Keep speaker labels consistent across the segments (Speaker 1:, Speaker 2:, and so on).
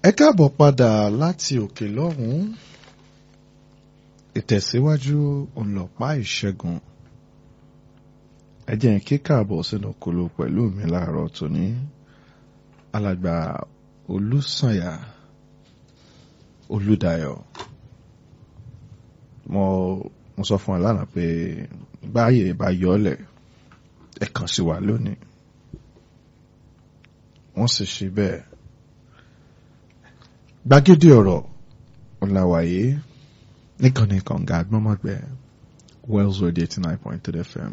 Speaker 1: ẹ káàbọ̀ padà láti òkè lọ́hùn-ún ìtẹ̀síwájú ọlọ́pàá ìṣẹ́gun ẹ jẹ́ n kí káàbọ̀ sínú kolo pẹ̀lú mi láàárọ̀ tòní alàgbà olùsànyà olùdayọ̀ mo mo sọ fún ọ lánàá pé báyè bá yọ ọ́ lẹ̀ ẹ kàn sí wa lónìí wọ́n sì ṣe bẹ́ẹ̀ gbàgede ọ̀rọ̀ ọ̀làwàyé níkànnì kànga agbọ́mọ̀gbẹ́ Wells Radio eighty nine point three FM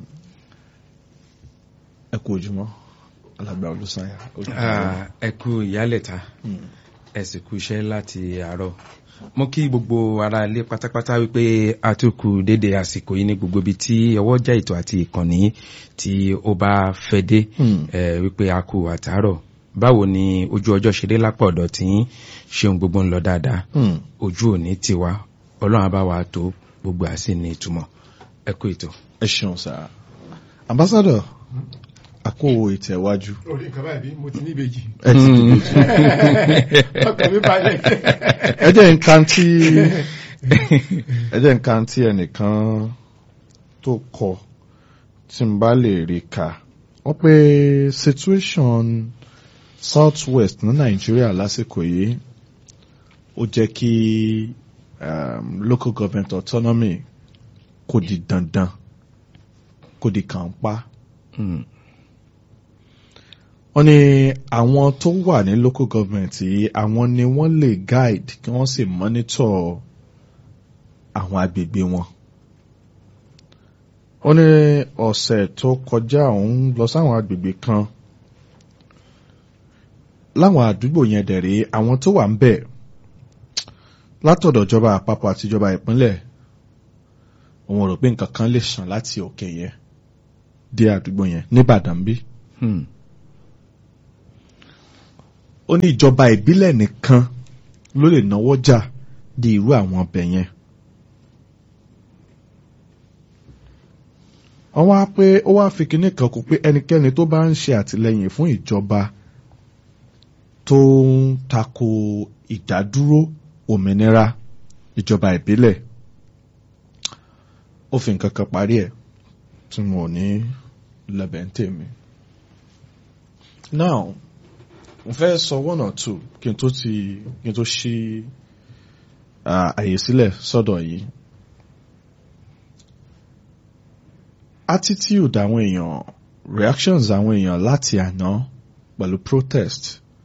Speaker 1: ẹ kú ojúmọ́ alàgbà olùsànyà.
Speaker 2: ẹ kú ìyálẹ̀ta ẹ sì kú iṣẹ́ láti àárọ̀ mo kí gbogbo ara ilé pátápátá wípé a tún kú dédé àsìkò yìí ní gbogbo ibi tí ọwọ́jà ètò àti ìkànnì tí ó bá fẹ́ dé wípé a kú àtàárọ̀ báwo ni ojú ọjọ́ ṣe dé lápọ̀ ọ̀dọ̀ tí ṣeun gbogbo ń lọ dáadáa ojú òní tiwa ọlọ́run bá wa tó gbogbo àsì ní ìtumọ̀ ẹ kú ètò.
Speaker 1: ẹ ṣeun sá ambassadọ àkó ìtẹ̀wájú.
Speaker 3: orí nǹkan báyìí bí mo ti ní ìbejì.
Speaker 1: ẹ ti di méjì.
Speaker 3: ọkàn mi balẹ̀.
Speaker 1: ẹ jẹ́ nǹkan tí ẹ jẹ́ nǹkan tí ẹnìkan tó kọ tí n bá lè rí ka wọ́n pé situation south west ní nàìjíríà lásìkò yìí ó jẹ́ kí um, local government autonomy kò di dandan kò di kànpá. wọ́n ní àwọn tó wà ní local government yìí àwọn ni wọ́n lè guide kí wọ́n sì monitor àwọn agbègbè wọn. wọ́n ní ọ̀sẹ̀ tó kọjá òun lọ sáwọn agbègbè kan láwọn àdúgbò yẹn dẹ̀rẹ̀ àwọn tó wà ń bẹ̀ látọ̀dọ̀ ìjọba àpapọ̀ àti ìjọba ìpínlẹ̀ òun rò pé nǹkan kan lè sàn láti òkè yẹn dé àdúgbò yẹn nìbàdàn bí. ó ní ìjọba ìbílẹ̀ nìkan ló lè náwó jà di irú àwọn ọbẹ̀ yẹn. wọ́n wá pé ó wá fi kinní kan kú pé ẹnikẹ́ni tó bá ń ṣe àtìlẹ́yìn fún ìjọba tó ń tako ìdádúró òmìnira ìjọba ìbílẹ̀ ó fi nǹkan kan parí ẹ̀ tí mo ò ní lẹ́bẹ̀ ń tèmi. now mo fẹ́ sọ one or two kí n tó ti kí n tó ṣí àyè sílẹ̀ sọ́dọ̀ yìí. attitude àwọn èèyàn reactions àwọn èèyàn láti àná pẹ̀lú protest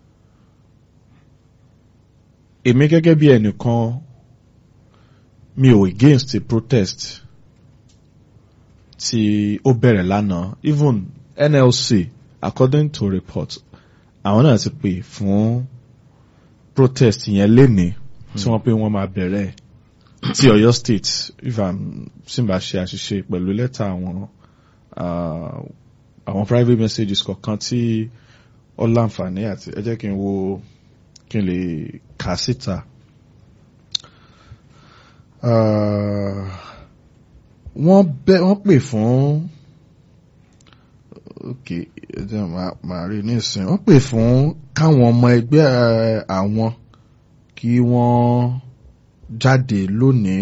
Speaker 1: èmi gẹ́gẹ́ bí ẹnìkan mi ò against the protest tí ó bẹ̀rẹ̀ lánàá even NLC according to report àwọn náà ti pè fún protest yẹn lénìí tí wọ́n pé wọ́n máa bẹ̀rẹ̀ ti Ọ̀yọ́ state if i'm simba ṣe àṣìṣe pẹ̀lú lẹ́tà àwọn àwọn private messages kọ̀ọ̀kan tí ó láǹfààní àti ẹ jẹ́ kí n wo kí n lè kà síta. wọ́n bẹ́ wọ́n pè fún ok ẹjẹ màá rí nísìn wọ́n pè fún káwọn ọmọ ẹgbẹ́ àwọn kí wọ́n jáde lónìí.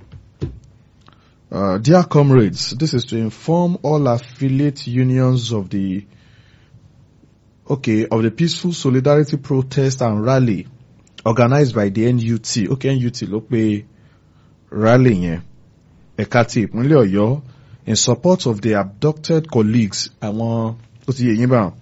Speaker 1: Uh, dear comrades, this is to inform all affiliate unions of the okay of the peaceful solidarity protest and rally organized by the NUT okay NUT ló pe rally yẹn ẹ̀ka ti ìpínlẹ̀ Ọ̀yọ́ in support of the abducted colleagues àwọn tó ti yẹ yín bá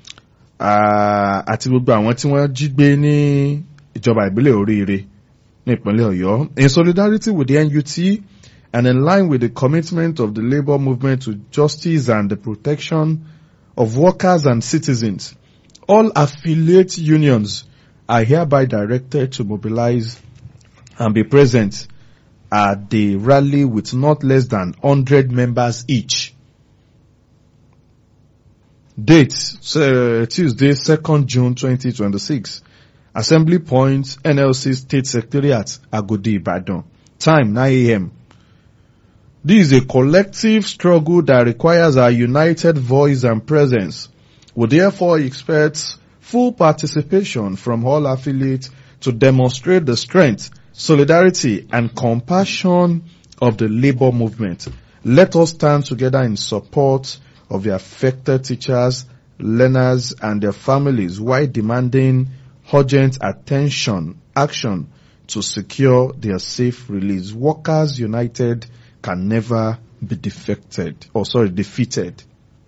Speaker 1: àti gbogbo àwọn tí wọ́n jí gbé ní ìjọba ìbílẹ̀ oríire ní ìpínlẹ̀ Ọ̀yọ́ in solidarity with the NUT and in line with the commitment of the labour movement to justice and the protection of workers and citizens, all affiliate unions are hereby directed to mobilize and be present at the rally with not less than 100 members each. Date, uh, Tuesday, 2nd June 2026. Assembly point, NLC State Secretariat, Agodi, Ibadan. Time, 9 a.m. This is a collective struggle that requires our united voice and presence. We therefore expect full participation from all affiliates to demonstrate the strength, solidarity, and compassion of the labor movement. Let us stand together in support of the affected teachers, learners, and their families while demanding urgent attention, action to secure their safe release. Workers United can never be defected, or sorry, defeated.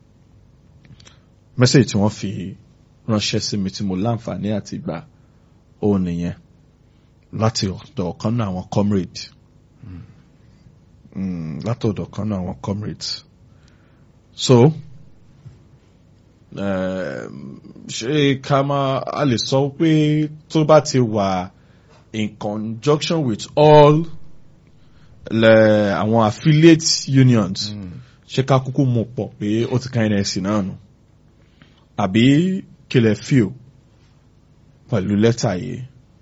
Speaker 1: Message tí wọ́n fi ránṣẹ́ sí mi tí mo láǹfààní àti gbà ó nìyẹn láti ọ̀dọ̀ ọ̀kan náà àwọn comrade mm, láti ọ̀dọ̀ ọ̀kan náà àwọn comrades so um, ṣé ká máa a lè sọ pé tó bá ti wà in conjunction with all le, àwọn affiliate unions ṣé ká kúkú mú pọ̀ pé ó ti ká nsc náà nù àbí kílẹ̀ fíò pẹ̀lú lẹ́tà yìí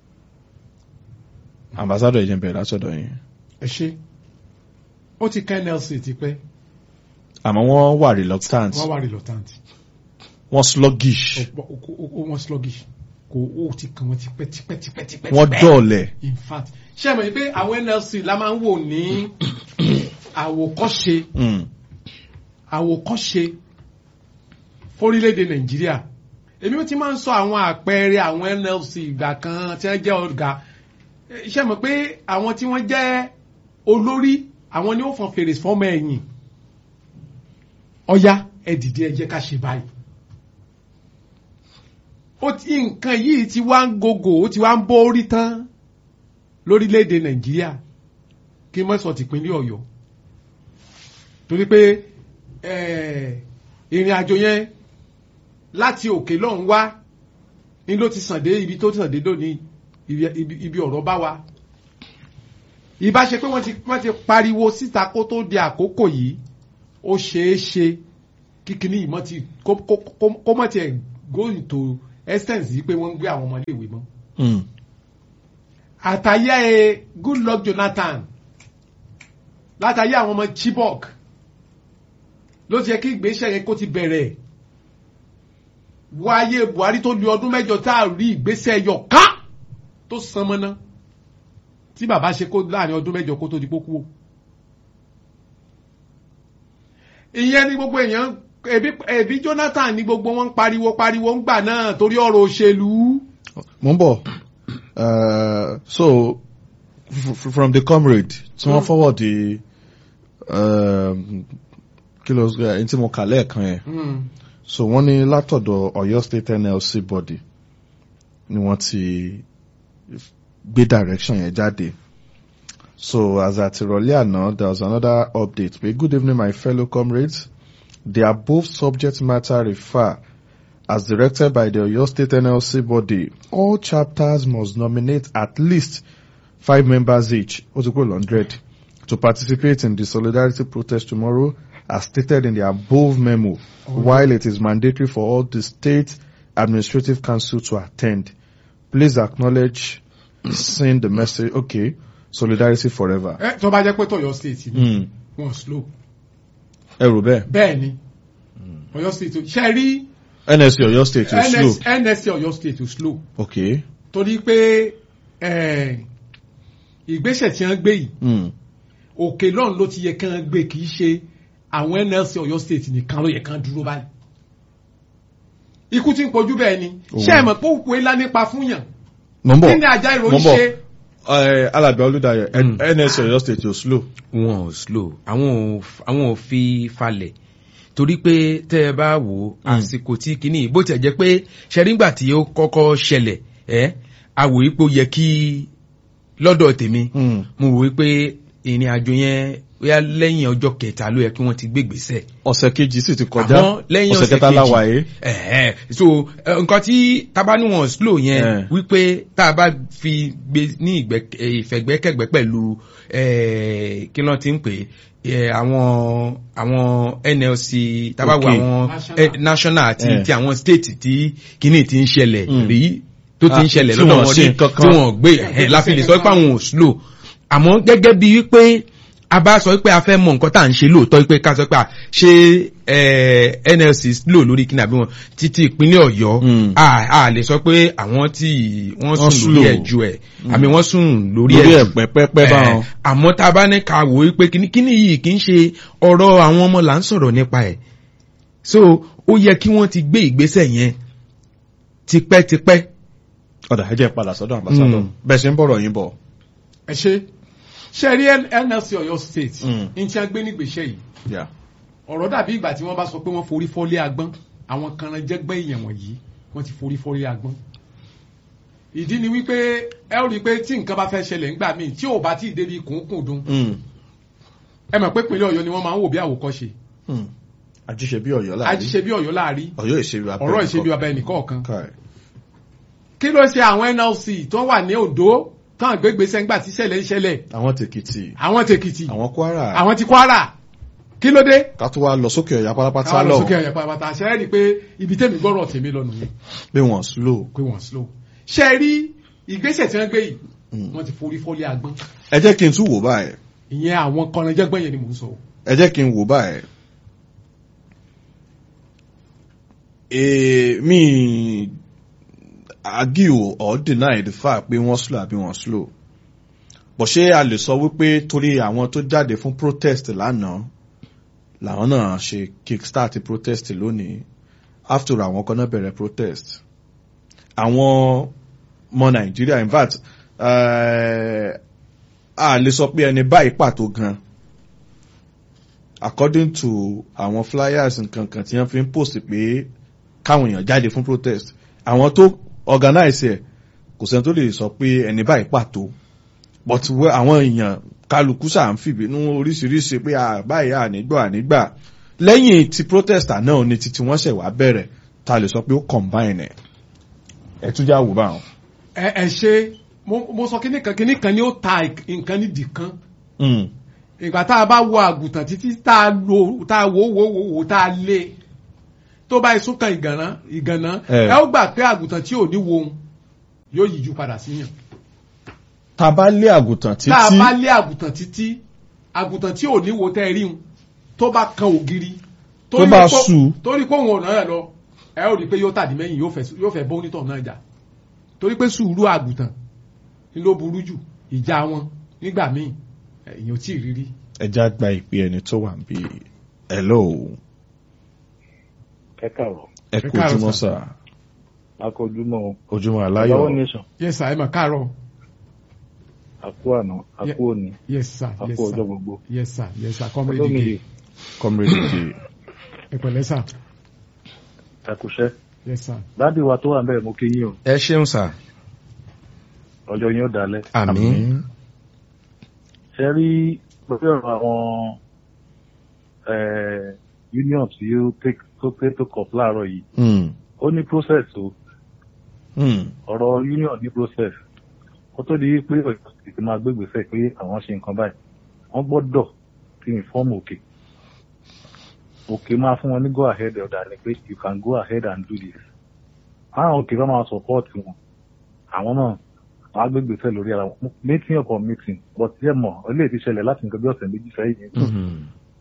Speaker 1: ambassador ìjẹun bẹ̀rẹ̀ látọ̀dọ̀ yìí
Speaker 3: ẹ ṣe ó ti ká nlc ti pẹ́
Speaker 1: àmọ́ wọ́n wà reluctant
Speaker 3: wọ́n wà reluctant
Speaker 1: wọ́n sluggish
Speaker 3: Ọ̀pọ̀- ó- ó- ó- wọ́n sluggish kò ó ti kàn wọ́n tipẹ́ tipẹ́ tipẹ́ tipẹ́
Speaker 1: wọ́n
Speaker 3: tipẹ́.
Speaker 1: dọ̀ọ̀lẹ̀
Speaker 3: in fact ṣé ẹ mọ̀ pé àwọn nlc la máa ń wò ní àwòkọ́ṣe
Speaker 1: Mm.
Speaker 3: àwòkọ́ṣe fórílẹ̀-èdè nàìjíríà èmi ti máa ń sọ àwọn àpẹẹrẹ àwọn nlc ìgbà kan tí wọ́n jẹ́ ọ̀gá ṣé ẹ mọ̀ pé àwọn tí wọ́n jẹ́ olórí àwọn ni ó fọn fèrè fọ́mọ ẹ̀yìn ọ̀ya ẹ dìde ẹ jẹ́ ká ṣe báyìí ó ti nǹkan yìí ti wá ń gògò ó ti wá ń bórí tán lórílẹ̀‐èdè nàìjíríà kí n mọ̀ sọ tìpínlẹ̀ ọ̀yọ́ torí pé eh, ìrìn àjò yẹn láti òkè lọ́hùn wá ní ló ti sàn dé ibi tó ti sàn dé lónìí ibi- ibi- ibi ọ̀rọ̀ bá wa ìbá ṣe pé wọ́n ti wọ́n ti pariwo síta kó tó di àkókò yìí ó ṣeé ṣe kíkiní ìmọ̀ ti kó kó- kó- kó mọ̀ tiẹ̀ go into essence yìí pé wọ́n ń gbé àwọn ọmọléèwé mọ́
Speaker 1: Mm.
Speaker 3: àtàyẹ ẹ goodluck jonathan látàyẹ àwọn ọmọ chibok ló ti yẹ kí ìgbésẹ̀ yẹn kó ti bẹ̀rẹ̀ wáyé buhari tó lu ọdún mẹ́jọ tá a rí ìgbésẹ̀ yọ ká tó san mọ́ná tí bàbá ṣe kó láàrin ọdún mẹ́jọ kó tó di pókú o ìyẹn ni gbogbo èèyàn ẹbí ẹbí jonathan ni gbogbo wọn ń pariwo pariwo ń gbà náà torí ọ̀rọ̀ òṣèlú.
Speaker 1: mo ń bọ̀ uh, so f- f- from the comrade tí wọ́n
Speaker 3: Mm.
Speaker 1: forward the um, kí ló ẹni tí mo kà lẹ́ẹ̀kan yẹn
Speaker 3: Mm.
Speaker 1: so wọ́n ní látọ̀dọ̀ Ọ̀yọ́ state NLC body ni wọ́n ti gbé direction yẹn jáde so as at ìrọ̀lẹ́ àná there was another update pé good evening my fellow comrades the above subject matter refer as directed by the Oyo State NLC body all chapters must nominate at least five members each ó ti kúrò hundred to participate in the solidarity protest tomorrow as stated in the above memo while it is mandatory for all the state administrative council to attend please acknowledge send the message okay solidarity forever.
Speaker 3: ẹ tó bá jẹ́ pé tọ̀yọ́ state ni
Speaker 1: Mm.
Speaker 3: wọ́n slow
Speaker 1: ẹ rò bẹ́ẹ̀
Speaker 3: bẹ́ẹ̀ ni Ọ̀yọ́ state ṣe rí
Speaker 1: NSC Ọ̀yọ́ state is slow
Speaker 3: NS nsc Ọ̀yọ́ state ò slow
Speaker 1: okay.
Speaker 3: torí pé eh, ìgbésẹ̀ tí wọ́n gbé yìí
Speaker 1: Mm.
Speaker 3: òkè lọ́run ló ti yẹ kí wọ́n gbé kì í ṣe àwọn nlc Ọ̀yọ́ state nìkan ló yẹ kí wọ́n dúró báyìí ikú tí ń pojú bẹ́ẹ̀ ni ṣé ẹ mọ̀ pé òkú ńlá nípa fún yàn
Speaker 1: mo ń bọ̀
Speaker 3: kí ni ajá
Speaker 1: mo
Speaker 3: ìròyìn
Speaker 1: ń bọ̀.
Speaker 3: ṣe
Speaker 1: Eh, alàgbà olùdarí
Speaker 2: Mm.
Speaker 1: NSC Ọ̀yọ́ state is slow.
Speaker 2: wọn ò slow àwọn ò àwọn ò fi falẹ̀ torí pé tẹ́ ẹ bá wò ó àsìkò tí kìíní bó tiẹ̀ jẹ́ pé ṣẹ́rígbà tí ó kọ́kọ́ ṣẹlẹ̀ ẹ́ àwò yìí pé ó yẹ kí lọ́dọ̀ tèmi
Speaker 1: Mm.
Speaker 2: mo wò ó pé ìrìn àjò yẹn bóyá lẹ́yìn ọjọ́ kẹta ló yẹ kí wọ́n ti gbégbèsè
Speaker 1: ọ̀sẹ̀ kejì sì ti kọjá
Speaker 2: àmọ́ lẹ́yìn
Speaker 1: ọ̀sẹ̀
Speaker 2: ọ̀sẹ̀
Speaker 1: kẹta
Speaker 2: kejì
Speaker 1: láwà yìí.
Speaker 2: ẹ̀hẹ́ so eh, nǹkan tí tabaníwọ̀n slow yẹn
Speaker 1: Eh.
Speaker 2: wípé tá a bá fi gbé ní ìgbẹ́- eh, ìfẹ̀gbẹ́kẹ̀gbẹ́ pẹ̀lú eh, kí ló ti ń pè é àwọn àwọn NLC tabawo
Speaker 1: Okay.
Speaker 2: àwọn
Speaker 3: National.
Speaker 2: eh, national àti
Speaker 1: Eh.
Speaker 2: ti àwọn state tí kíní ti ń ṣẹlẹ̀
Speaker 1: Mm.
Speaker 2: rí tó ti
Speaker 1: Ah,
Speaker 2: ń ṣẹlẹ̀
Speaker 1: tí
Speaker 2: lọ́dọ̀
Speaker 1: wọ́n
Speaker 2: wọn
Speaker 1: ṣe
Speaker 2: rí
Speaker 1: nǹkan
Speaker 2: tí
Speaker 1: kan.
Speaker 2: wọ́n gbé ẹ̀hẹ́ láfi lè sọ pé àwọn ò slow àmọ́ gẹ́gẹ́ bí wípé a bá sọ pé a fẹ́ mọ nǹkan tá à ń ṣe lóòótọ́ pé ká sọ pé à, ṣé eh, nlc lò lórí kí ni àbí wọn títí ìpínlẹ̀ ọ̀yọ́
Speaker 1: Mm.
Speaker 2: a a lè sọ pé àwọn tí wọ́n
Speaker 1: Wọ́n
Speaker 2: sùn lórí
Speaker 1: slow.
Speaker 2: ẹ̀ ju ẹ̀ àmì wọ́n sùn lórí
Speaker 1: lórí
Speaker 2: ẹ̀
Speaker 1: ẹ̀ pẹ́pẹ́pẹ́ báwọn.
Speaker 2: àmọ́ tá a bá ní ká wò ó pé kíní kíní yìí kì í ṣe ọ̀rọ̀ àwọn ọmọ là ń sọ̀rọ̀ nípa ẹ̀ so ó yẹ kí wọ́n ti gbé ìgbésẹ̀ yẹn tipẹ́tipẹ́
Speaker 1: ọ̀dà ẹ jẹ́ padà sọ́dọ̀ ambassador
Speaker 2: Mm.
Speaker 1: bẹ́ẹ̀ ṣe ń bọ̀rọ̀ yín bọ̀.
Speaker 3: ẹ ṣe ṣe rí nlc ọ̀yọ́ state
Speaker 1: Mm.
Speaker 3: ní tí a gbé nígbèsè yìí
Speaker 1: Yeah.
Speaker 3: ọ̀rọ̀ dàbí ìgbà tí wọ́n bá sọ pé wọ́n forí fọ́lé agbọ́n àwọn kanranjẹ́gbẹ́ èèyàn wọ̀nyí wọ́n ti forí fọ́lé agbọ́n. ìdí ni wípé ẹ ó rí i pé tí nǹkan bá fẹ́ ṣẹlẹ̀ ńgbà míì tí ò bá tí ì débi kùnkùn dùn
Speaker 1: Mm.
Speaker 3: ẹ mọ̀ pé ìpínlẹ̀ ọ̀yọ́ ni wọ́n máa ń wò bí àwòkọ́ṣe
Speaker 1: Mm. ajíṣe bí ọ̀yọ́ láàrin
Speaker 3: ajíṣe bí ọ̀yọ́ láàrí
Speaker 1: ọ̀yọ́ ìṣèlú abẹ́
Speaker 3: ọ̀rọ̀ ìṣe bí ọba ẹnìkọ̀ọ̀kan
Speaker 1: Káì.
Speaker 3: kí ló ṣe àwọn nlc tó wà ní ondo tán gbégbèsè ńgbà tí ṣẹlẹ̀ ń ṣẹlẹ̀
Speaker 1: àwọn tèkìtì
Speaker 3: àwọn tèkìtì
Speaker 1: àwọn kwara
Speaker 3: àwọn ti kwara kí ló dé
Speaker 1: ká tó wá lọ sókè ọ̀yà pátápátá
Speaker 3: káwọn lọ
Speaker 1: lọ
Speaker 3: sókè ọ̀yà pàápàá ṣe é rí i pé ibi tẹ́mi gbọ́rọ̀ tèmi lọ nìyẹn
Speaker 1: pé wọ́n slow.
Speaker 3: pé wọ́n slow ṣe é rí ìgbésẹ̀ tí wọ́n gbé yìí
Speaker 1: Mm.
Speaker 3: wọ́n ti forí fọ́lé agbọ́n
Speaker 1: ẹ jẹ́ kí n tún wò báyìí
Speaker 3: ìyẹn àwọn kọ̀ọ̀nàjẹ́gbọ́n yẹn ni mò ń sọ.
Speaker 1: ẹ jẹ́ kí n wò báyìí. Eh, mi argue or deny the fact pé wọ́n slow àbí wọ́n slow. bọ̀ ṣé a lè sọ wípé torí àwọn tó jáde fún protest lánàá làwọn náà ṣe kickstart protest lónìí after all, àwọn kan náà bẹ̀rẹ̀ protest. àwọn ọmọ nàìjíríà in fact eh, a lè sọ pé ẹni báyìí pàtó gan according to àwọn flyers nkankan tí wọ́n fi ń post pé káwọn èèyàn jáde fún protest àwọn tó organize ẹ̀ kò sẹ́ni tó lè sọ pé ẹni báyìí pàtó but wẹ́- àwọn èèyàn kálukú ṣáà ń fìbínú oríṣiríṣi pé à báyìí ànígbà ànígbà lẹ́yìn ti protester náà ni titi wọ́n ṣẹ̀ wá bẹ̀rẹ̀ ta lè sọ pé ó combine ẹ̀ ẹ̀ tún já wò báwọn.
Speaker 3: ẹ ẹ ṣe mo mo sọ kíní kan kíní kan ni ó ta nǹkan nídìí kan
Speaker 1: Mm.
Speaker 3: ìgbà tá a bá wo àgùntàn títí tá a lo tá a wò wò wò wò tá a lé tó bá isún kan ìgànná ìgànná
Speaker 1: Eh.
Speaker 3: ẹ ó gbà pé àgùntàn tí ò ní wo ohun yóò yíjú padà síyàn
Speaker 1: ta bá lé àgùntàn títí
Speaker 3: tá a bá lé àgùntàn títí àgùntàn tí ò ní wo tẹ́ ẹ rí un tó bá kan ògiri
Speaker 1: Tó
Speaker 3: torí
Speaker 1: bá
Speaker 3: pé-
Speaker 1: sú.
Speaker 3: torí pé òun ọ̀nà ẹ̀ lọ ẹ ó rí i pé yóò tàdí mẹ́yìn yóò fẹ́ yóò fẹ́ bọ́ onítọ̀ náà jà torí pé sùúrù àgùntàn ni ló burú jù ìjà wọn nígbà míì èyàn ò tí ì rírí.
Speaker 1: ẹja gba ìpè ẹni tó wà bí hello
Speaker 4: ẹ káàrọ̀
Speaker 1: ẹ
Speaker 3: Ẹ
Speaker 1: kú
Speaker 3: káàárọ̀,
Speaker 1: ojúmọ́
Speaker 3: sir.
Speaker 1: sà
Speaker 4: akọjúmọ́
Speaker 1: ojúmọ́
Speaker 4: lọ́wọ́
Speaker 1: aláyọ̀
Speaker 4: nation
Speaker 3: yes sir ẹ mà káàárọ̀
Speaker 4: àkú àná àkú òní
Speaker 3: yes sir yes
Speaker 4: àkú ọjọ́
Speaker 3: sir
Speaker 4: gbogbo
Speaker 3: yes sir yes sir comrade
Speaker 4: olómi
Speaker 3: ike
Speaker 4: yìí
Speaker 1: comrade j
Speaker 3: ẹ pẹ̀lẹ́ sir
Speaker 4: ẹkùṣẹ́
Speaker 3: yes sir
Speaker 4: dádì wa tó wà ń bẹ̀rẹ̀ mo kí yín o
Speaker 2: ẹ ṣeun sà
Speaker 4: ọjọ́ yín ó dalẹ̀
Speaker 2: àmín
Speaker 4: ṣe rí pẹ̀lú ọ̀rọ̀ àwọn eh, union tí ó take tó pé tó kọ̀ láàárọ̀ yìí
Speaker 1: Mm.
Speaker 4: ó ní process o
Speaker 1: Mm.
Speaker 4: ọ̀rọ̀ union ní process kó tó di pé ọ̀yọ́ ti máa gbégbèsè pé àwọn ṣe nǹkan báyìí wọ́n gbọ́dọ̀ ti inform òkè òkè máa fún wọn ní go ahead ọ̀dà ni pé you can go ahead and do this àwọn òkè bá máa support wọn àwọn náà wọ́n á gbégbèsè lórí ara wọn meeting upon meeting but yẹ mọ̀ eléyìí ti ṣẹlẹ̀ láti nǹkan bí ọ̀sẹ̀ méjì sẹ́yìn yẹn
Speaker 2: Mhm.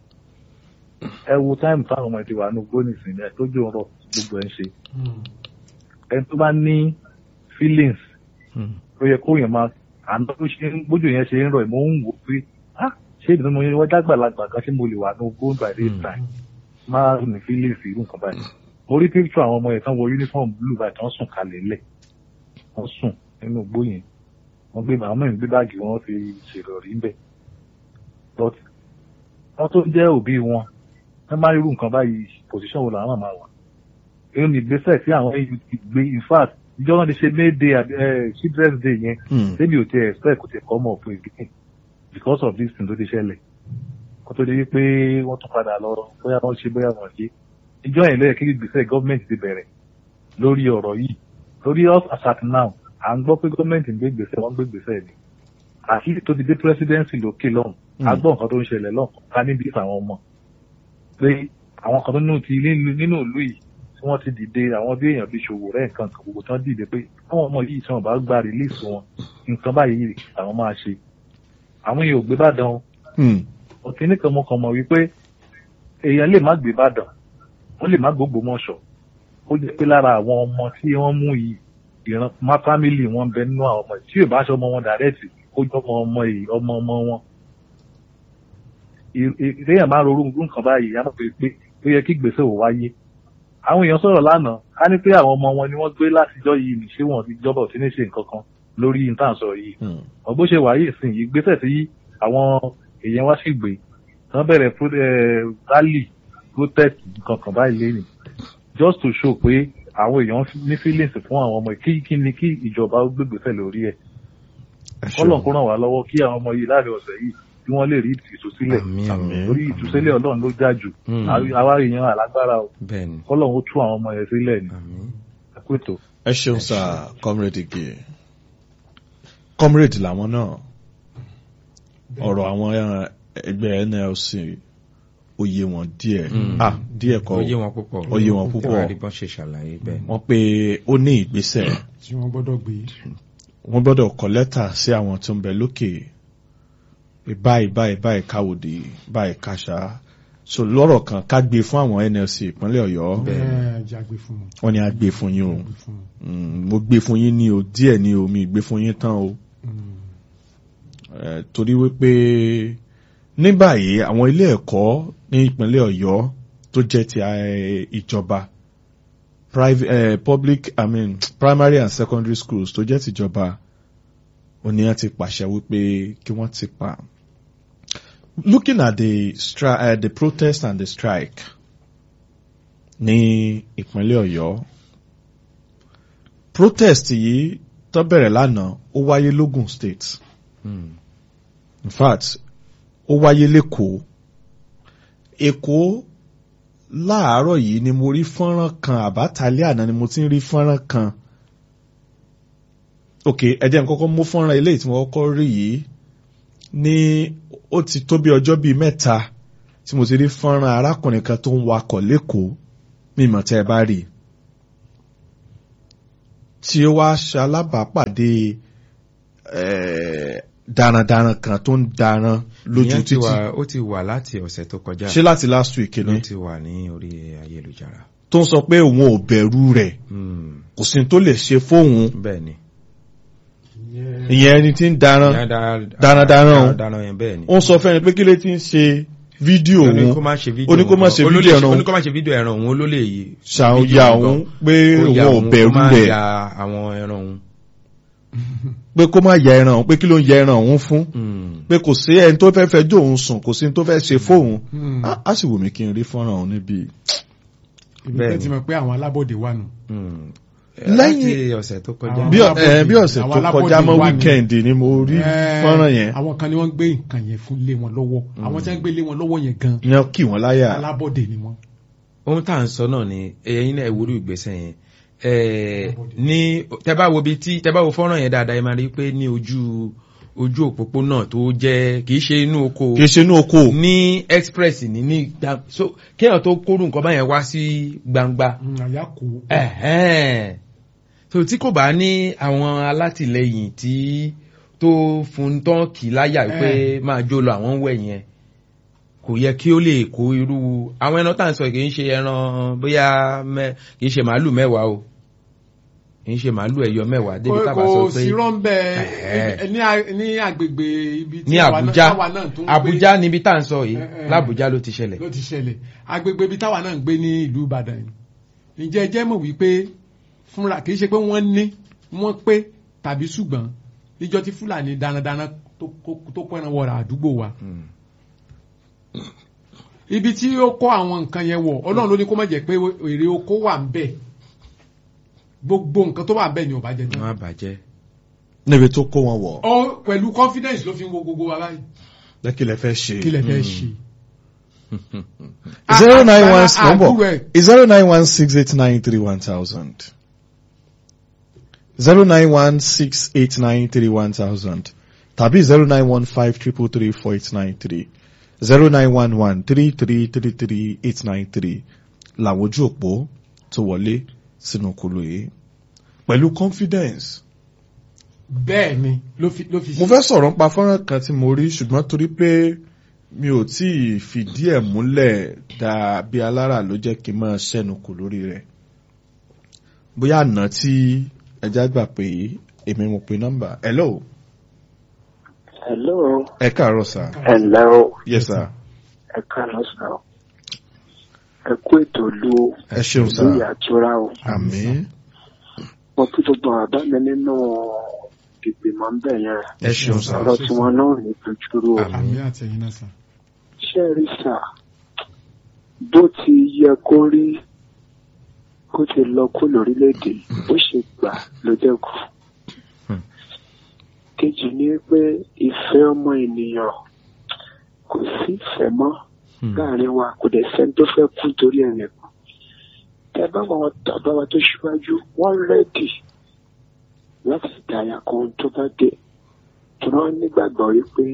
Speaker 4: ẹ wo táìmù táwọn ọmọ ẹ̀dínwá ní gbóni ìsìn ẹ̀ tó jẹ́ ọ̀rọ̀ gbogbo ẹ̀ ń ṣe ẹni tó bá ní feelings
Speaker 2: Mhm.
Speaker 4: ló yẹ kó yẹn máa àná tó ṣe ń bójú yẹn ṣe ń rọ ìmọ̀ ń wò pé ah ṣé ìdùnnú mo yẹn wọ́n dágbàlagbà kan ṣé mo lè wà ní ogún by this
Speaker 2: Mm.
Speaker 4: time máa ní feelings irú nǹkan báyìí mo rí picture àwọn ọmọ yẹn tán wọ uniform blue báyìí tán sùn kalẹ̀ lẹ̀ wọ́n sùn nínú igbó yẹn wọ́n gbé àwọn mẹ́rin gbé báàgì wọn fi ṣèrọ̀rí ń bẹ̀ but wọ́n tó jẹ́ òbí wọn wọ́n máa rí irú nǹkan báyìí position wo làwọn máa wà èyí ni ìgbésẹ̀ tí àwọn eu ti gbé in fact ìjọ náà ti ṣe may day àbí eh, children's day yẹn
Speaker 1: Mm.
Speaker 4: débi ò ti expect kò ti kọ́ mọ̀ fún ìgbín because of this thing tó ti ṣẹlẹ̀ kó tó di wípé wọ́n tún padà lọ bóyá wọ́n ṣe bóyá wọ́n ṣe ìjọ yẹn lẹ́yìn kí ìgbésẹ̀ gọ́ọ̀mẹ̀ntì ti bẹ̀rẹ̀ lórí ọ̀rọ̀ yìí lórí us as at now à ń gbọ́ pé gọ́ọ̀mẹ̀ntì ń gbé ìgbésẹ̀ wọ́n ń gbé ìgbésẹ̀ ni àti tó ti dé presidency lókè lọ́hùn a gbọ́ nǹkan tó ń ṣẹlẹ̀ lọ́hùn ká níbi àwọn ọmọ pé àwọn kan tó nínú ti nínú nínú ìlú yìí tí wọ́n ti dìde àwọn bí èèyàn bí ṣòwò rẹ̀ nǹkan kan gbogbo tí wọ́n dìde pé àwọn ọmọ yìí tí wọ́n bá gba release wọn nǹkan báyìí àwọn máa ṣe àwọn yìí ò gbé bàdàn o
Speaker 1: Mm.
Speaker 4: ọ̀kí nìkan mo kàn mọ̀ wípé èèyàn lè má gbé Ìbàdàn wọ́n lè má gbogbo mọ́ṣọ̀ ó jẹ́ pé lára àwọn ọmọ tí wọ́n mú yìí ìran má fámìlì wọn bẹ nínú àwọn ọmọ yìí tí yóò bá aṣọ ọmọ wọn dàrẹ́tì ó jọ ọmọ ọmọ yìí ọmọ ọmọ wọn. ìrẹ́yìn máa ń rorú nǹkan báyìí yá pé pé ó yẹ kí gbèsè ò wáyé. àwọn èèyàn sọ̀rọ̀ lánàá ká ní pé àwọn ọmọ wọn ni wọ́n gbé látijọ́ yìí ní ṣé wọn ti jọba ò ti ní ṣe nǹkan kan lórí ìtànsọ yìí. ọ̀bó ṣe wáyé ìsìn yìí gbèsè tí àwọn èèyàn wá sì gbé tán bẹ̀rẹ̀ rally protest nǹkan kan báyìí lé ní just to show pé àwọn èèyàn ní feelings fún àwọn ọmọ kí kí ni kí ìjọba ó gbégbèsè lórí ẹ̀ kọ́lọ̀ kó ràn wá lọ́wọ́ kí àwọn ọmọ yìí láàrin ọ̀sẹ̀ yìí kí wọ́n lè rí ìtúsílẹ̀ torí ìtúsílẹ̀ ọlọ́run ló já jù àwa èèyàn alágbára o kọ́lọ̀ ó tú àwọn ọmọ yẹn sílẹ̀ ni ẹ̀kúètò.
Speaker 1: ẹ ṣeun sá comrade ige comrade làwọn náà ọ̀rọ̀ àwọn ẹgbẹ́ NLC oyè wọn díẹ̀ ah díẹ̀ kọ́
Speaker 2: oyè wọn púpọ̀
Speaker 1: oyè wọn púpọ̀
Speaker 2: àríbọn ṣe ṣàlàyé bẹ́ẹ̀
Speaker 1: wọ́n pé ó ní ìgbésẹ̀
Speaker 3: tí wọ́n gbọ́dọ̀ gbé
Speaker 1: wọ́n gbọ́dọ̀ kọ lẹ́tà sí àwọn tó ń bẹ lókè pé báyìí báyìí báyìí káwòdì báyìí káṣá so lọ́rọ̀ kan ká gbé fún àwọn NLC ìpínlẹ̀ Ọ̀yọ́ wọ́n ní a gbé fún yín o mo gbé fún yín ní o díẹ̀ ní o mi gbé fún yín tán o torí wípé ní báyìí àwọn ilé ẹ̀kọ́ ní ìpínlẹ̀ Ọ̀yọ́ tó jẹ́ ti ìjọba private uh, public I mean primary and secondary schools tó jẹ́ tìjọba oníyàn ti pàṣẹ wípé kí wọ́n ti pa. Looking at the stri uh, the protest and the strike ní ìpínlẹ̀ Ọ̀yọ́ protest yìí tó bẹ̀rẹ̀ lánàá ó wáyé lógùn state. Mm. In fact ó wáyé lẹ́kọ̀ọ́ Èkó láàárọ̀ yìí ni mo rí fọ́nrán kan àbátálẹ́ àná ni mo ti ń rí fọ́nrán kan ok ẹ̀jẹ̀ n kọ́kọ́ mú fọ́nrán eléyìí tí mo kọ́kọ́ rí yìí ní ó ti tó bí ọjọ́ bíi mẹ́ta tí mo ti rí fọ́nrán arákùnrin kan tó ń wakọ̀ lẹ́kọ̀ọ́ mímọ̀ tẹ́ ẹ bá rí tí ó wá ṣalábàápàdé darandaran kan tó ń daran lójú títì
Speaker 2: ó ti wà láti ọ̀sẹ̀ tó kọjá
Speaker 1: ṣé láti last week ni
Speaker 2: ó ti wà ní orí ayélujára
Speaker 1: tó ń sọ pé òun ò bẹ̀rù rẹ̀ kò sí tó lè ṣe fóun
Speaker 2: bẹ́ẹ̀ ni
Speaker 1: ìyẹn ẹni tí ń daran darandaran
Speaker 2: òun
Speaker 1: ó ń sọ fẹ́ni pé kí ló ti ń ṣe fídíò òun
Speaker 2: ó ní kó má ṣe fídíò
Speaker 1: ẹran
Speaker 2: òun ó ní kó má ṣe fídíò ẹran òun ó lè yí
Speaker 1: ṣàyà òun pé òun ò bẹ̀rù rẹ̀
Speaker 2: kó má ya àwọn ẹran òun
Speaker 1: pé kó má ya ẹran òun pé kí ló ń ya ẹran òun fún pé kò sí ẹni tó fẹ́ fẹjọ́ òun sùn kò sí ẹni tó fẹ́ ṣe fóun á sì wù mí kí n rí fọ́nrán òun níbí.
Speaker 3: ìbílẹ̀ ti mọ̀ pé àwọn alábọ̀dé wà nù.
Speaker 2: lẹ́yìn ọ̀sẹ̀ tó kọjá
Speaker 1: bí ọ̀sẹ̀ tó kọjá mọ́ wíkẹ́ndì ni mo rí fọ́nrán yẹn.
Speaker 3: àwọn kan ni wọ́n gbé nǹkan yẹn fún lé wọn lọ́wọ́ àwọn tí wọ́n gbé lé wọn lọ́wọ́ yẹn gan.
Speaker 1: yẹn kì wọ́n láyà.
Speaker 3: alábọ̀dé ni wọ́n.
Speaker 2: ohun tá à ń sọ náà ni ẹ̀yin náà ìwúrú ìgbésẹ̀ yẹn ní tẹ́bá wo bí tí tẹ́bá wo fọ́nrán yẹn dáadáa ẹ máa rí pé ní ojú ojú òpópónà tó jẹ́ kìí ṣe inú oko
Speaker 1: kìí ṣe inú oko
Speaker 2: ní express ní ní so kéèyàn tó kóró nǹkan báyẹn wá sí gbangba
Speaker 3: àyà kò.
Speaker 2: so tí kò bá ní àwọn alátìlẹyìn tí tó fún tán kì láyà pé máa jó lọ àwọn wẹ̀ yẹn kò yẹ kí ó lè kó irú àwọn ẹran tá à ń sọ kì í ṣe ẹran bóyá kì í ṣe màálù mẹ́wàá o kì í ṣe màálù ẹ̀yọ mẹ́wàá débi tá a bá sọ pé
Speaker 3: kò sí rọ́ńbẹ́ ní agbègbè ibi
Speaker 2: ní Àbújá Àbújá níbi tá à ń sọ yìí l'Àbújá ló ti ṣẹlẹ̀.
Speaker 3: ló ti ṣẹlẹ̀ agbègbè ibi táwa náà ń gbé ní ìlú Ìbàdàn yìí ǹjẹ́ ẹ jẹ́ mọ̀ wípé fúnra kì í ṣe pé wọ́n ní wọ́n pé tàbí ṣùgbọ́n níjọ́ tí Fúlàní darandaran tó kọ́ ẹran wọ̀rà àdúgbò wa ibi tí ó kó àwọn nǹkan yẹn wọ̀ Ọlọ́run ló ní kó má jẹ́ pé èrè oko wà ń bẹ̀ gbogbo nǹkan tó wà bẹ́ẹ̀ ni ò bá jẹ
Speaker 2: tán. wọ́n á bàjẹ́.
Speaker 1: níbi tó kó wọn wọ̀.
Speaker 3: ọ pẹ̀lú confidence ló fi ń wo gbogbo wa báyìí.
Speaker 1: lẹ́ kí lẹ fẹ́ ṣe.
Speaker 3: kí lẹ fẹ́ ṣe.
Speaker 1: zero nine one nọ́mbọ̀ zero nine one six eight nine three one thousand zero nine one six eight nine three one thousand tàbí zero nine one five triple three four eight nine three zero nine one one three three three three eight nine three làwọn ojú òpó tó wọlé sínú kulu yìí pẹ̀lú confidence.
Speaker 3: bẹ́ẹ̀ ni ló fi ló fi.
Speaker 1: mo fẹ́ sọ̀rọ̀ nípa fọ́nrán kan tí mo rí ṣùgbọ́n torí pé mi ò tí ì fìdí ẹ̀ múlẹ̀ dáa bí alára ló jẹ́ kí n máa ṣẹ́nu kù lórí rẹ̀ bóyá àná tí ẹja gbà pé èmi mo pe nọ́mbà hello
Speaker 5: Hello,
Speaker 1: ẹ káàárọ̀ sà
Speaker 5: hello,
Speaker 1: yes sà
Speaker 5: ẹ káàárọ̀ sà o. Ẹ kú ètò ìlú
Speaker 1: ẹ ṣeun sà
Speaker 5: ìlú ìyàtura o.
Speaker 1: àmín
Speaker 5: Mo kí gbogbo àbá mi nínú ìgbìmọ̀ ń bẹ̀ yẹn.
Speaker 1: ẹ ṣeun sà
Speaker 5: Ọ̀rọ̀ tí wọn náà ní dojúrú o.
Speaker 3: àmì àtẹ̀yìn náà sà.
Speaker 5: Ṣé ẹ rí sà? Bó ti yẹ kó rí kó ti lọ kó lórílẹ̀‐èdè bó ṣe gbà ló dẹ́kù.
Speaker 1: Hmm.
Speaker 5: Kejì ni pé ìfẹ́ ọmọ ènìyàn kò sí ìfẹ́ mọ́. láàrin wa kò dẹ̀ sẹ́ni tó fẹ́ kú torí ẹ̀rẹ̀ kan. Tẹ bá wọn tàbá wa tó ṣíwájú, wọ́n rẹ́dì láti dàyà kan tó bá dé. Tí wọ́n nígbàgbọ́ wípé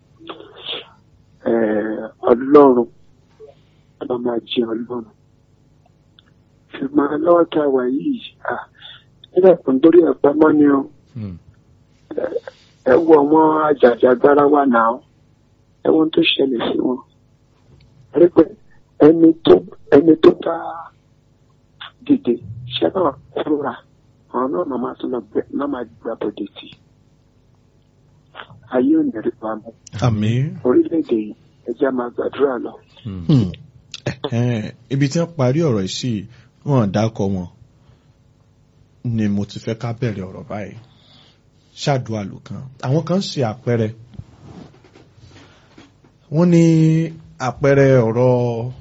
Speaker 5: eh, Ọlọ́run ló máa jẹ́ Ọlọ́run. Ṣùgbọ́n lọ́wọ́ tá a wà yìí, ah, nígbà tó ń dórí ẹ̀pá mọ́ ni o.
Speaker 1: Hmm.
Speaker 5: Ẹ wo àwọn àjàjàgbara wa náà. Ẹ wo ohun tó ṣẹlẹ̀ sí wọn rí pé ẹni tó ẹni tó bá dìde ṣé náà fúnra àwọn náà máa máa tún lọ gbẹ náà máa gba bòde tì ayé ò ní rí wa mú
Speaker 1: àmín
Speaker 5: orílẹ̀-èdè yìí ẹjẹ́ á máa gbàdúrà lọ.
Speaker 1: Hmm. Ẹ̀hẹ́n, ibi tí wọ́n parí ọ̀rọ̀ yìí sí wọ́n dákọ̀ wọn ni mo ti fẹ́ ká bẹ̀rẹ̀ ọ̀rọ̀ báyìí ṣáàdùá lò kan àwọn kan ṣe àpẹẹrẹ wọ́n ní àpẹẹrẹ ọ̀rọ̀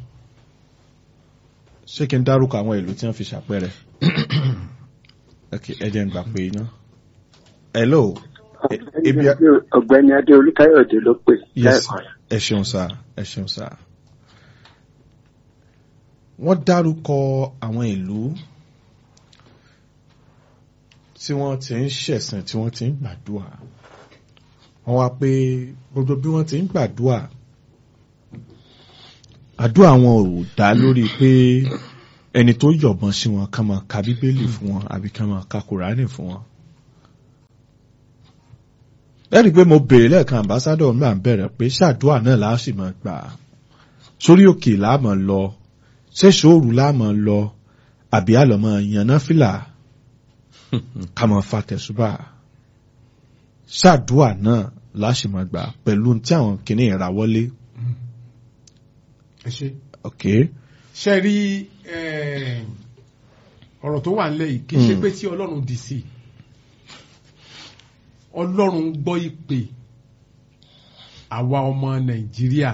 Speaker 1: ṣé kí n dárúkọ àwọn ìlú tí wọ́n fi ṣàpẹẹrẹ ok ẹ jẹ́ n gbà pé iná hello E- ebi a-
Speaker 5: ọ̀gbẹ́ni adé olúkáyọ̀dé ló pè
Speaker 1: yes
Speaker 5: lẹ́ẹ̀kan
Speaker 1: ẹ ṣeun sá ẹ ṣeun sá wọ́n dárúkọ àwọn ìlú tí wọ́n ti ń ṣẹ̀sìn tí wọ́n ti ń gbàdúrà wọ́n wá pé gbogbo bí wọ́n ti ń gbàdúrà àdúrà wọn ò dá lórí pé ẹni tó yọ̀bọ̀n sí wọn ká máa ka bíbélì fún wọn àbí ká máa ka kùránì fún wọn lẹ́rìí pé mo béèrè lẹ́ẹ̀kan àmbásádọ̀ náà bẹ̀rẹ̀ pé ṣàdúrà náà láà sì máa gbà sórí òkè láàmọ̀ lọ ṣéṣòòrù láàmọ̀ lọ àbí àlọ́mọ yànnà fìlà ká máa fa tẹ̀sùbà ṣàdúrà náà láà sì máa gbà pẹ̀lú tí àwọn kìnìún ra wọlé
Speaker 3: ẹ ṣe.
Speaker 1: ok
Speaker 3: ṣe rí eh, ọ̀rọ̀ tó wà nílẹ̀ yìí kì í ṣe
Speaker 1: Hmm.
Speaker 3: pé tí ọlọ́run dì sí ọlọ́run gbọ́ ìpè àwa ọmọ nàìjíríà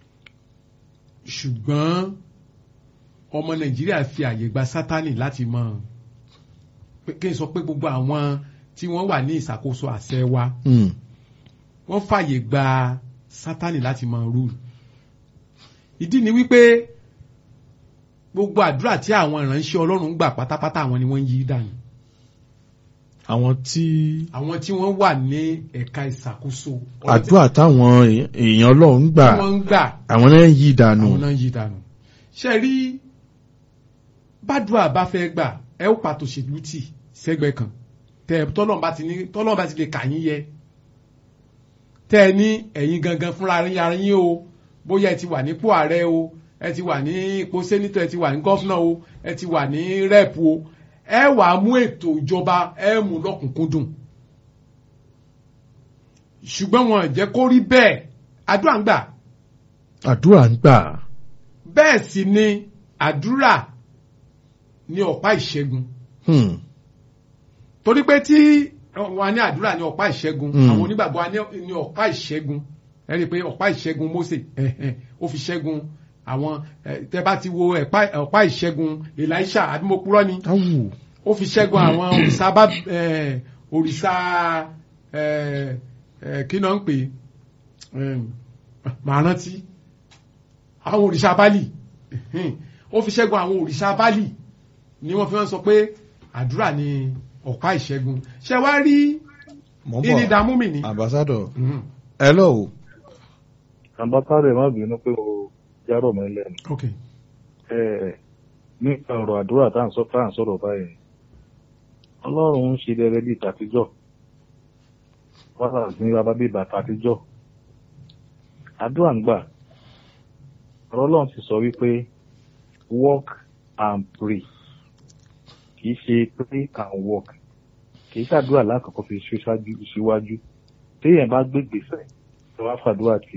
Speaker 3: ṣùgbọ́n ọmọ nàìjíríà fi àyè gba sátánì láti mọ pé- kí n sọ pé gbogbo àwọn tí wọ́n wà ní ìṣàkóso àṣẹ wa
Speaker 1: Hmm.
Speaker 3: wọ́n fàyè gba sátánì láti mọ rúùlù ìdí ni wípé gbogbo àdúrà tí àwọn ìránṣẹ́ ọlọ́run gbà pátápátá àwọn ni wọ́n ń yí dànù
Speaker 1: àwọn tí
Speaker 3: àwọn tí wọ́n wà ní ẹ̀ka ìṣàkóso
Speaker 1: àdúrà táwọn èèyàn ọlọ́run gbà
Speaker 3: tí wọ́n ń gbà
Speaker 1: àwọn náà ń yí dànù
Speaker 3: àwọn náà ń yí dànù ṣe rí bádùá bá fẹ́ gbà ẹ ó pàtó ṣèlú tì sẹ́gbẹ̀ẹ́ kan tẹ tọ́lọ́run bá ti ní tọ́lọ́run bá ti lè kà yín yẹ tẹ ẹ ní ẹ̀yin gangan fúnra yín ara yín o bóyá ẹ ti wà nípò ààrẹ o ẹ ti wà ní ipò sẹ́nitọ̀ ẹ ti wà ní gọ́fúnà o ẹ ti wà ní rẹ́ẹ̀pù o ẹ wà á mú ètò ìjọba ẹ mú lọ́kùnkúndùn ṣùgbọ́n wọn ò jẹ́ kó rí bẹ́ẹ̀ àdúrà ń gbà
Speaker 1: àdúrà ń gbà
Speaker 3: bẹ́ẹ̀ sì ni àdúrà ní ọ̀pá ìṣẹ́gun
Speaker 1: Hmm.
Speaker 3: torí pé tí wọn ní àdúrà ní ọ̀pá ìṣẹ́gun
Speaker 1: Mm.
Speaker 3: àwọn onígbàgbọ́ ní ní ọ̀pá ìṣẹ́gun ẹ rí i pé ọ̀pá ìṣẹ́gun Mósè ẹ̀hẹ̀n, ó fi ṣẹ́gun àwọn ẹ, tẹ́ bá ti wo ẹ̀pá- ọ̀pá ìṣẹ́gun Èlíṣà àbí mo purọ́ ni
Speaker 1: awù
Speaker 3: ó fi ṣẹ́gun àwọn òrìṣà bá ẹ, òrìṣà ẹ, ẹ, kí náà ń pè é màá rántí àwọn òrìṣà Bálì ẹ̀hẹ̀n, ó fi ṣẹ́gun àwọn òrìṣà Bálì ni wọ́n fi wọ́n sọ pé àdúrà ni ọ̀pá ìṣẹ́gun ṣe wá rí
Speaker 1: mọ́
Speaker 3: ìní
Speaker 1: bọ̀
Speaker 3: dààmú mi ni.
Speaker 1: ambassador
Speaker 3: Mhm.
Speaker 1: hello
Speaker 4: àmbásárẹ̀ má bínú pé o járọ̀ mọ́ lẹ́nu.
Speaker 3: ok
Speaker 4: Ẹ, nípa ọ̀rọ̀ àdúrà tá à ń sọ tá à ń sọ̀rọ̀ báyìí ọlọ́run ń ṣe rere bíi tàtijọ́ wàhálà ní bàbá bíi bàtà àtijọ́ àdúrà ń gbà ọ̀rọ̀ ọlọ́run ti sọ wípé work and pray kìí ṣe pray and work kìí ṣàdúrà lákòókò fi ṣe ṣáájú síwájú téèyàn bá gbé gbèsè tó wá fàdúrà tì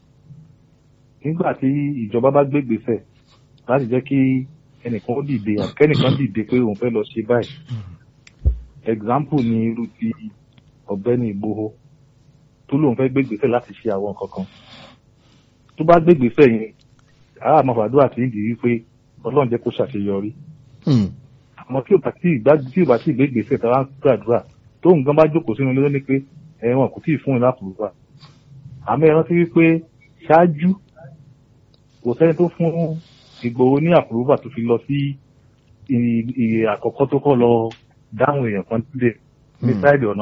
Speaker 4: nígbà tí ìjọba bá gbé gbèsè láti jẹ́ kí ẹnìkan ó dìde àkẹ́nìkan dìde pé òun fẹ́ lọ ṣe báyìí example ni irú ti ọ̀gbẹ́ni Ìgbòho tó lóun fẹ́ gbé gbèsè láti ṣe àwọn nǹkan kan tó bá gbé gbèsè yẹn àá máa fàdúrà tí ń di wípé ọlọ́run jẹ́ kó ṣàṣeyọrí àmọ́ tí ò bá tí ìgbà tí ò bá tí ìgbé gbèsè tó wá ń gbàdúrà tó nǹkan bá jókòó sínú ilé ní pé ẹ̀wọ̀n kò tí ì fún un lápòlùwà àmọ́ ẹ rántí wípé ṣáájú kò sẹ́ni tó fún Ìgbòho ní àpòlùwà tó fi lọ sí ìyè àkọ́kọ́ tó kọ́ lọ dáhùn èèyàn kan sílẹ̀ ní sáìdì ọ̀nà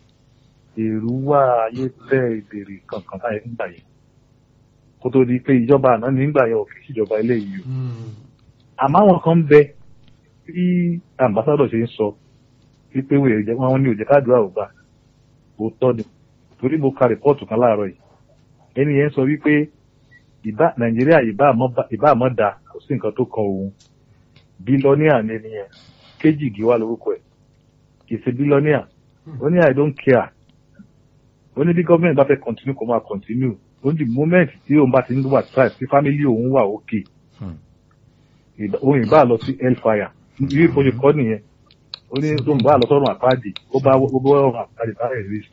Speaker 4: èrúwà ayé tẹ́ ìbèrè kankan táyé nígbà yẹn kó tó di pé ìjọba àná nígbà yẹn ò fi síjọba eléyìí o àmọ́ àwọn kan ń bẹ tí ambassadọ̀ ṣe ń sọ wípé wọn ní òjẹ́ káàdùrà ò gbà òótọ́ ni torí mo ka rìpọ́ọ̀tù kan láàárọ̀ yìí ẹni yẹn sọ wípé ìbá nàìjíríà ìbá àmọ́ da kò sí nǹkan tó kan òun bílọ́níà ni ẹni yẹn kéjì gíwá lórúkọ ẹ̀ kì í ṣe bílọ́níà ó ní i don't care ó ní bí gọ́ọ̀mẹ̀ntì bá fẹ́ continue kó máa continue ó ní the moment tí òun bá ti ń wà tribe tí family òun wà okay òun ìbá lọ sí hellfire bí ìfọyín kọ́ nìyẹn ó ní tó ń bá lọ sọ́run àpáàdì ó bá ó bá ọ̀run àpáàdì bá rẹ̀ risk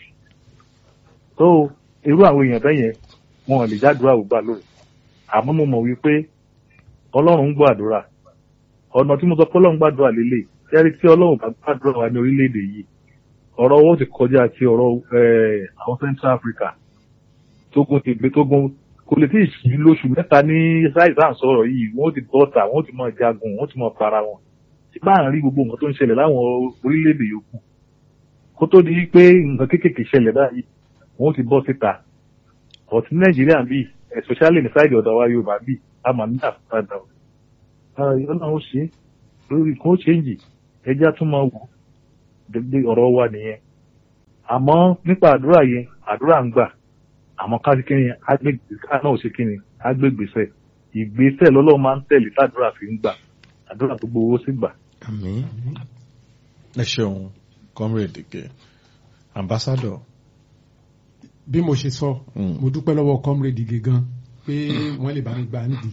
Speaker 4: so irú àwọn èèyàn bẹ́ẹ̀ yẹn wọn lè jádùúrà ògbà lóru àmọ́ mo mọ̀ wípé ọlọ́run ń gbọ́ àdúrà ọ̀nà tí mo sọ pé ọlọ́run gbàdúrà lélẹ̀ jẹ́rí tí ọlọ́run bá gbàdúrà wa ní orílẹ̀-èdè yìí ọ̀rọ̀ owó ti kọjá ti ọ̀rọ̀ àwọn Central Africa tógun ti gbé tógun kò lè tí ì sí lóṣù mẹ́ta ní ṣáìsàn sọ̀rọ̀ yìí wọ́n ti bọ́ta wọ́n ti mọ̀ jagun wọ́n ti mọ̀ para wọn tí bá ń rí gbogbo nǹkan tó ń ṣẹlẹ̀ láwọn orílẹ̀-èdè yòókù kó tó di pé nǹkan kéékèèké ṣẹlẹ̀ báyìí wọ́n ti bọ́ síta ọ̀tí Nàìjíríà bíi especially ní sáìdì ọ̀dọ̀ wa Yorùbá bíi a máa ní àfúrádà ọ̀nà ó ṣe lórí kan ó ṣéǹjì ẹjẹ́ tún máa wò dédé ọ̀rọ̀ wa nìyẹn àmọ́ nípa àdúrà yẹn àdúrà ń gbà àmọ́ ká kí ni ká náà ṣe kí ni á gbé ìgbésẹ̀ ìgbésẹ̀ lọ́lọ́run máa ń tẹ̀lé tàdúrà fi ń gbà àdúrà tó gbowó sí gbà.
Speaker 2: àmín.
Speaker 1: ẹ ṣeun comrade ike ambassador.
Speaker 3: bí mo ṣe sọ mo dúpẹ́ lọ́wọ́ comrade ige gan pé wọ́n lè bá mi gbà nídìí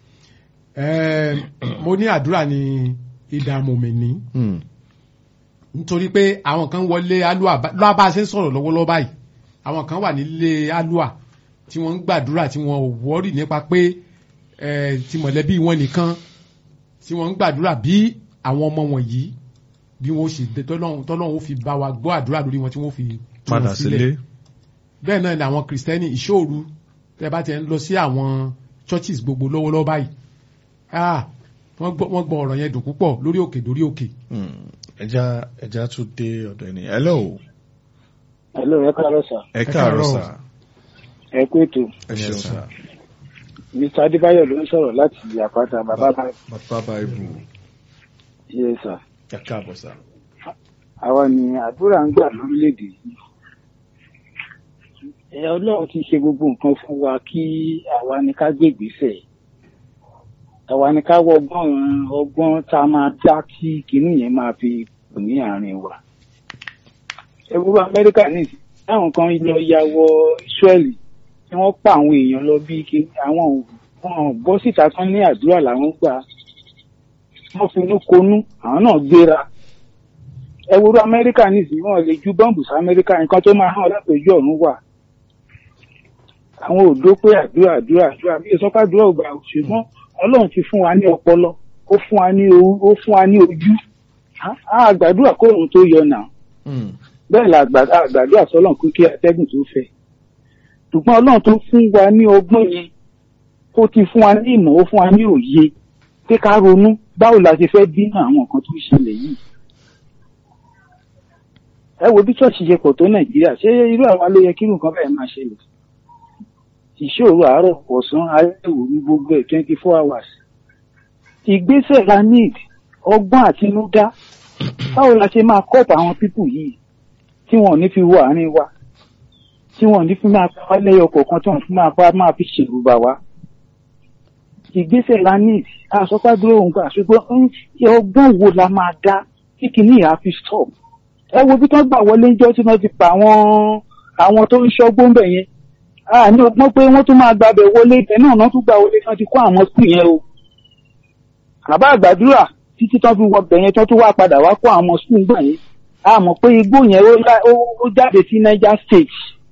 Speaker 3: mo ní àdúrà ní ìdààmú mi ní nítorí pé àwọn kan wọlé alua lọ́wọ́ bá a ṣe ń sọ̀rọ̀ lọ́wọ́lọ́wọ́ báyìí àwọn kan wà nílé alua tí wọ́n ń gbàdúrà tí wọ́n ò wọ́rì nípa pé ti mọ̀lẹ́bí wọn nìkan tí wọ́n ń gbàdúrà bí àwọn ọmọ wọ̀nyí bí wọ́n ṣe tọ́lọ́run ó fi bá wa gbọ́ àdúrà lórí wọn tí wọ́n fi
Speaker 1: padà sílé
Speaker 3: bẹ́ẹ̀ náà ni àwọn kìrìsìtẹ́nì ìṣòru tẹ́ bá ti ń lọ sí àwọn churches gbogbo lọ́wọ́lọ́wọ́ báyìí wọ́n gbọ́ ọ̀rọ̀ yẹn dùn púpọ̀ lórí òkè lórí òkè.
Speaker 1: ẹja ẹja tún dé ọ̀dọ̀ ẹni hello.
Speaker 5: hello ẹ káàárọ̀ sà.
Speaker 1: ẹ káàárọ̀ sà.
Speaker 5: ẹ kú ètò.
Speaker 1: ẹ ṣeun sà.
Speaker 5: mr adébáyọ̀ ló ń sọ̀rọ̀ láti àpáta bàbá bá.
Speaker 1: bàbá bá ibù.
Speaker 5: yẹ sà.
Speaker 1: ẹ káàbọ̀ sà.
Speaker 5: àwa ni àdúrà ń gbà lórílẹ̀‐èdè yìí. ẹ ọlọ́run ti ṣe gbogbo nǹkan fún wa kí àwa ni ká gbé ìgbésẹ̀ àwa ni ká wọ ọgbọ́n ọgbọ́n tá a máa dá kí kinní yẹn máa fi kù ní àárín wa. ẹgbẹ́ amẹ́ríkà ní táwọn kan lọ ya wọ Ísírẹ́lì tí wọ́n pa àwọn èèyàn lọ bí kí àwọn wọn bọ́ síta tán ní àdúrà làwọn gbà wọ́n finú konú àwọn náà gbéra. ẹgbẹ́ amẹ́ríkà ní ìsìn wọn lè ju bọ́ǹbù sí amẹ́ríkà nǹkan tó máa hàn látòjú ọ̀run wà. àwọn òdo pé àdúrà àdúrà àdúrà bí ìsọpá àdúrà ò gbà ṣùgbọ́n ọlọ́run ti fún wa ní ọpọlọ ó fún wa ní ó fún wa ní ojú àgbàdúrà kó òun tó yọ nà bẹ́ẹ̀ la àgbàdúrà sọlọ́run kú kí atẹ́gùn tó fẹ́ ṣùgbọ́n ọlọ́run tó fún wa ní ọgbọ́n yẹn ó ti fún wa ní ìmọ̀ ó fún wa ní òye pé ká ronú báwo la ṣe fẹ́ dínà àwọn nǹkan tó ṣẹlẹ̀ yìí ẹ wo bí ṣọ́ọ̀ṣì ṣe pọ̀ tó nàìjíríà ṣé irú àwa ló yẹ kí nǹkan bẹ́ẹ̀ máa ṣẹlẹ̀ ìṣòro àárọ̀ ọ̀sán alẹ́ òru gbogbo ẹ̀ twenty four hours. ìgbésẹ̀ la need ọgbọ́n àtinúdá báwo la ṣe máa kọ́ọ̀pù àwọn pípù yìí tí wọn ò ní fi wo àárín wa.
Speaker 6: tí wọ́n ní fún máa pa lẹ́yọ kọ̀ọ̀kan tí wọ́n fún máa pa máa fi ṣèlú bà wá. ìgbésẹ̀ la ní àsọpádúró òun gbà ṣùgbọ́n ọgbọ́n wo la máa dá kí kìíní yà á fi stop. ẹ wo bí wọ́n gbà wọlé ńjọ́ tí wọ́n ti pa àwọn àwọn tó ń ṣọ́gbọ́n bẹ̀ yẹn. a ní ọgbọ́n pé wọ́n tún máa gbàbẹ̀ wọlé ibẹ̀ náà wọ́n tún gbà wọlé tí wọ́n ti kó àwọn skul yẹn o. àbá àgbàdúrà títí tán fi wọ bẹ̀ yẹn tán tún wá padà wá kó àwọn skul gbà yẹn. a mọ̀ pé igbó yẹn ó lá- ó- ó jáde sí Niger State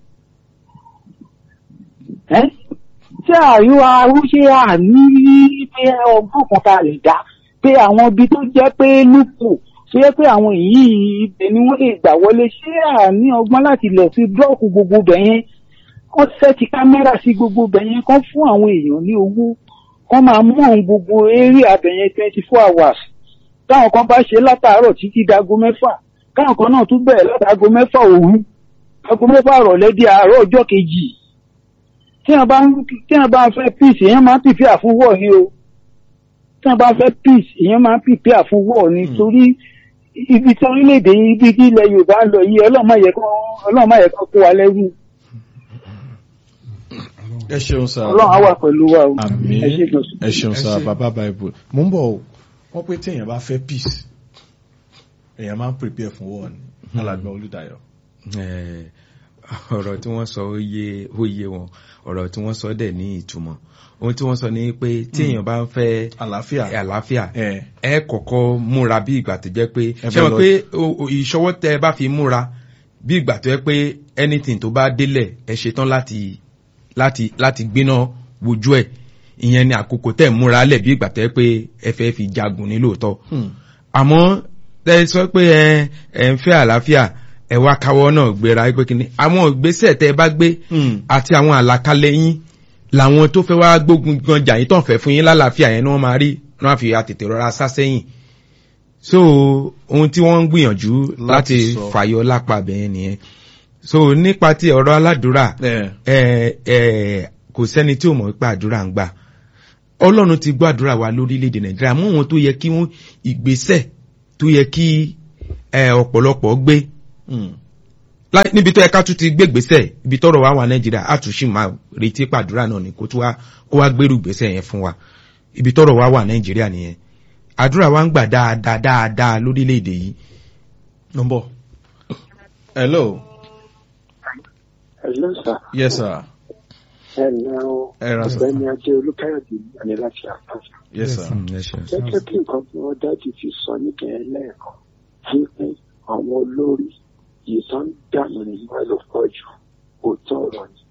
Speaker 6: ẹ́ tí àríwá arúṣe àní pé ọgbọ́n kan ta lè dá pé àwọn ibi tó jẹ́ pé lúpù tó yẹ pé àwọn èyí ibẹ̀ ni wọ́n lè gbà wọlé ṣé àní ọgbọ́n láti lọ sí búlọ́ọ̀kù gbogbo bẹ̀ yẹn kán sẹ́ẹ̀tì kámẹ́rà sí gbogbo bẹ̀ yẹn kán fún àwọn èèyàn ní owó kán máa mú àwọn gbogbo eré abẹ̀ yẹn twenty four hours táwọn kan bá ṣe látàárọ̀ títí dago mẹ́fà káwọn kan náà tún bẹ̀rẹ̀ látàgo mẹ́fà òru aago mẹ́fà rọ̀lẹ́ di àárọ̀ ọjọ́ kejì tí wọn bá ń tí wọn bá ń fẹ́ peace èèyàn máa ń pìpì àfúnwọ̀ ni o tí wọn bá ń fẹ́ peace èèyàn máa ń pìpì àfúnwọ̀ ni torí ibi tí orílẹ̀-èdè yìí ibi tí ilẹ̀ Yorùbá ń lọ yìí Ọlọ́run má yẹ kó Ọlọ́run má yẹ kó kó wa lẹ́rù
Speaker 1: ẹ ṣeun sá.
Speaker 6: Ọlọ́run á wà pẹ̀lú wa o
Speaker 1: àmín
Speaker 6: ẹ ṣé gan sir.
Speaker 1: ẹ ṣeun sá
Speaker 3: Ẹ ṣé.
Speaker 1: bàbá bible mo ń bọ̀ o wọ́n pé téèyàn bá fẹ́ peace èèyàn máa ń prepare fún war ni alàgbà Olúdáyọ̀.
Speaker 2: Eh, ọ̀rọ̀ tí wọ́n sọ ó yé ó yé wọn ọ̀rọ̀ tí wọ́n sọ dẹ̀ ní ìtumọ̀ ohun tí wọ́n sọ ni pé tí èèyàn bá ń fẹ́
Speaker 1: àlàáfíà
Speaker 2: àlàáfíà
Speaker 1: ẹ
Speaker 2: ẹ kọ́kọ́ múra bí ìgbà tó jẹ́ pé
Speaker 1: Ẹ
Speaker 2: ṣé
Speaker 1: fẹ́
Speaker 2: wọn
Speaker 1: lọ-
Speaker 2: pé o- o- ìṣọwọ́ tẹ ẹ bá fi múra bí ìgbà tó jẹ́ pé anything tó bá délẹ̀ ẹ ṣetán láti láti láti gbéná wojú ẹ̀ ìyẹn ni àkókò tẹ̀ múra lẹ̀ bí ìgbà tó jẹ́ pé ẹ fẹ́ fi jagun ní lóòótọ́
Speaker 1: Hmm.
Speaker 2: àmọ́ ẹ sọ pé ẹ ẹ ń fẹ́ àlàáfíà ẹ wá káwọ́ náà gbéra pé kíni àwọn ìgbésẹ̀ tẹ ẹ bá gbé
Speaker 1: Hmm.
Speaker 2: àti àwọn àlàkalẹ̀ yín làwọn tó fẹ́ wá gbógun gan jà yín tán fẹ́ fún yín lálàáfíà yẹn ni wọ́n máa rí wọ́n á fi àtètè rọra sá sẹ́yìn so ohun tí wọ́n ń gbìyànjú
Speaker 1: Láti
Speaker 2: láti
Speaker 1: sọ.
Speaker 2: fàyọ lápá bẹ́ẹ̀ nìyẹn so nípa ti ọ̀rọ̀ aládùúrà
Speaker 1: ẹ
Speaker 2: ẹ ẹ kò sẹ́ni tí ò mọ̀ pé àdúrà ń gbà ọlọ́run ti gbọ́ àdúrà wa lórílẹ̀‐èdè nàìjíríà mú wọn tó yẹ kí wọ́n ìgbésẹ̀ tó yẹ kí ẹ ọ̀pọ̀lọpọ̀ gbé
Speaker 1: Hmm.
Speaker 2: Lá- níbi tó yẹ ká tún ti gbé gbèsè ibi tọ́rọ̀ wa wà nàìjíríà á tún sì máa retí pàdúrà náà ni kó tún wá kó wá gbèrú gbèsè yẹn fún wa ibi tọ́rọ̀ wa wà nàìjíríà nìyẹn àdúrà wa ń gbà dáadáa dáadáa lórílẹ̀‐èdè yìí
Speaker 1: nọmbọ hello
Speaker 5: Hello, sir.
Speaker 1: yes sir
Speaker 5: Hello.
Speaker 1: Ẹ ra sir.
Speaker 5: Ọ̀gbẹ́ni Adé Olúkáyọ̀dé ní láti àpáta.
Speaker 1: yes sir
Speaker 2: Mm, ẹ ṣeun.
Speaker 5: Gẹ́gẹ́ bí nǹkan tí wọ́n dájú ti sọ níbẹ̀ lẹ́ẹ̀kan wípé àwọn olórí yìí tó ń dànù nígbà ló pọ̀ jù òótọ́ ọ̀rọ̀ ni.